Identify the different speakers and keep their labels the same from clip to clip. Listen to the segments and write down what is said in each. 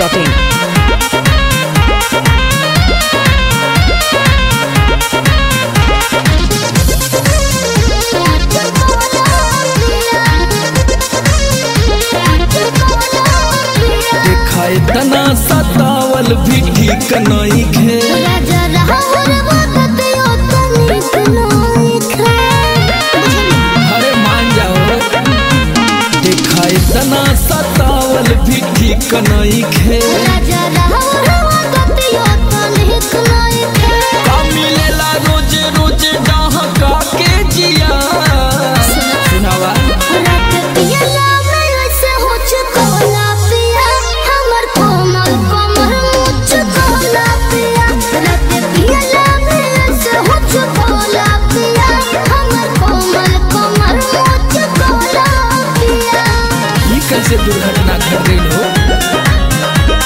Speaker 1: biharmasti.in
Speaker 2: देखाए तना सतावल भी ठीक नहीं खे अरे मान जाओ देखाए तना सतावल भी ठीक नहीं खे का मिलेला रोज रोज डहका के जिया सुनावा ई कैसे दुर्घटना घट गई हो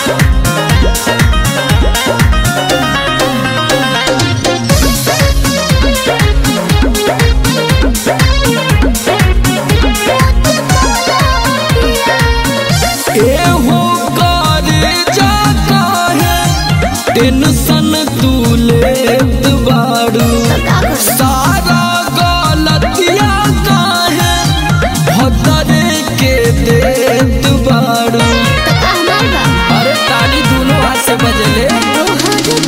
Speaker 2: एहो करे जाता है टेंशन तू लेत बाड़ू सारा गलतिया काहे भदरे के देत बाड़ू अरे ताली दोनों हाथ से बजले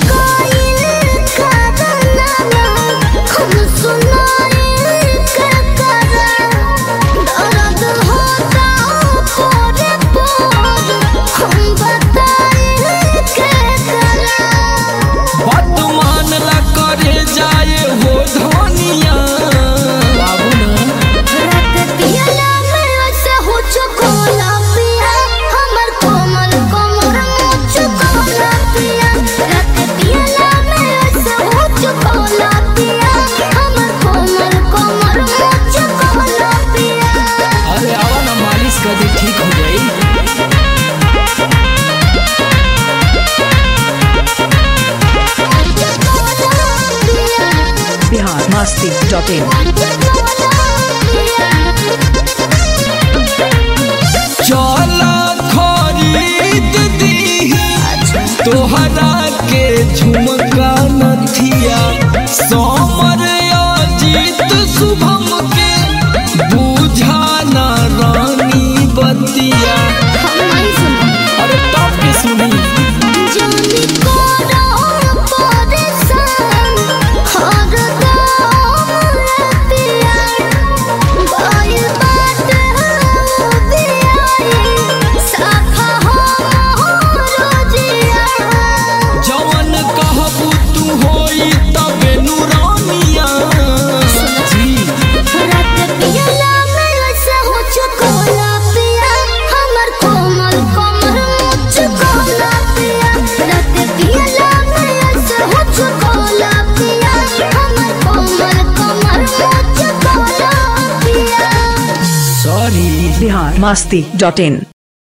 Speaker 2: बात मानला करे जाए हो धनिया बाबू ना अरे आवा ना मालिश कर दी ठीक हो जाई
Speaker 1: biharmasti.in
Speaker 2: चला खरीद दी तोहरा के झुमका नथिया समर अजीत शुभम के बुझाना रानी बतिया अरे टॉप के सुनी जवन कहबू तू होई तबे नुरानिया जी सॉरी
Speaker 1: biharmasti.in